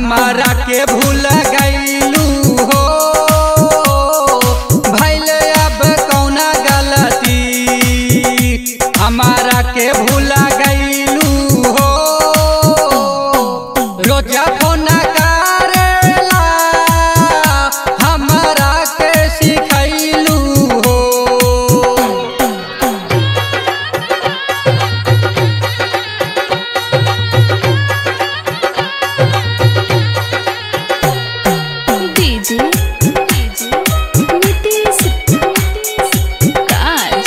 हमारा के भूल गईलू हो भैल अब कौना गलती हमारा के भूल गईलू हो रोजा फोन करेला हमारा के सिखैलू हो डीजे डीजे नीतीश राज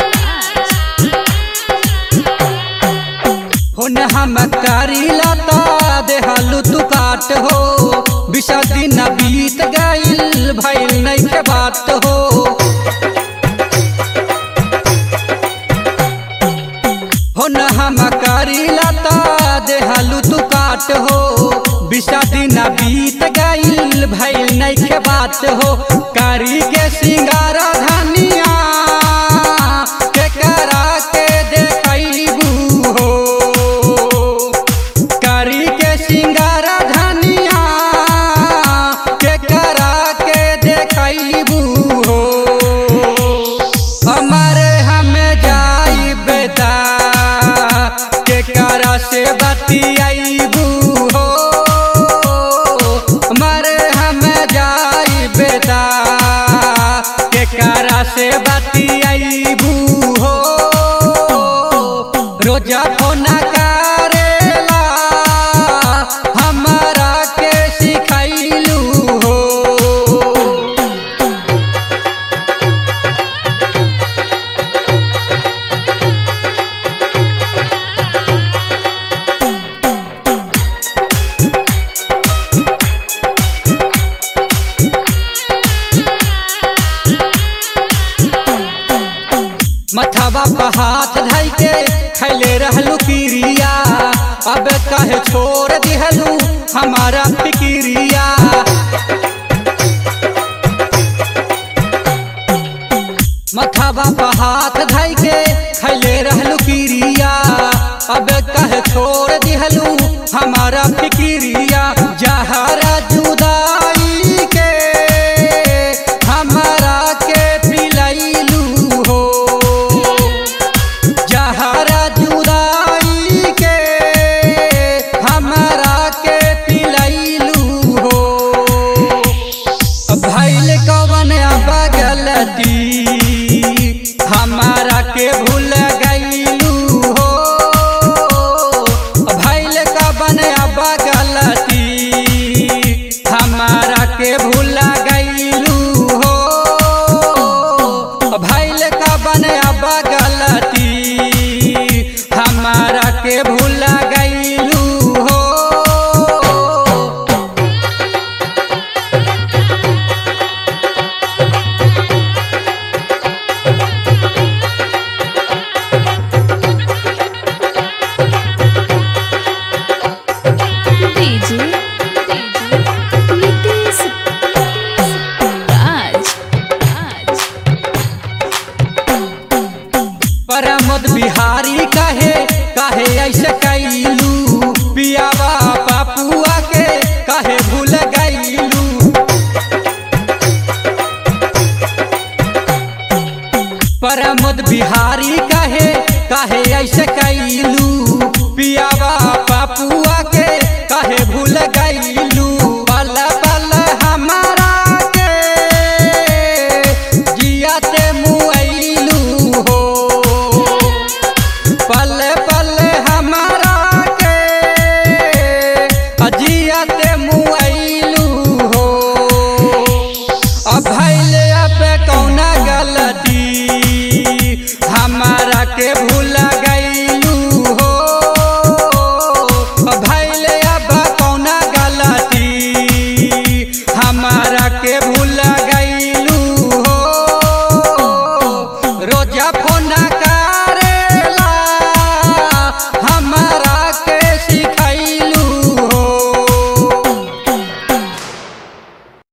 हुन हम करीला ता देहलु तू काट हो बिसा दिन बीत गईल भइल नहीं के बात हो हुन हम करीला ता देहलु तू काट हो बिसा दिन बीत गईल भइल नहीं के बात हो करी के सिंगार धनिया के करा के देखैबू हो करी के सिंगार धनिया के करा के देखैबू हो हमारे हमें जाई बेटा के करा से बतियाईबू हो हमारे हमें जाई बेटा के करा से बतियाईबू हो रोजा फोन करेला हमारा के सिखैलू हो मथवा पर हाथ धइ के खैले रहलू पीरिया अब कहे छोड़ दिहलू हमारा फिकिरिया मथवा पर हाथ धइ के खैले रहलू पीरिया अब कहे छोड़ दिहलू हमारा फिकिरिया जहरा जुदाई के हमारा के पिलैलू हो जहरा जुदाई के हमारा के पिलैलू हो भैल कवन बगलती हमारा के भूल गईलू हो भैल कवन बगलती हमारा के भूल गईलू हो भैल कवन बगलती हमारा के भूल गईलू हो डीजे डीजे नीतीश राज राज परमद बिहारी कहे कहे ऐसे कैलू पियावा पापुआ के कहे भूल गईलू परमद बिहारी कहे कहे ऐसे कैलू पियावा पापुआ के कहे भूल गईलू पल पल हमारा के जियाते मुआइलू हो पल पल हमारा के अजियाते मुआइलू हो अब भैल अब कौना गलती हमारा के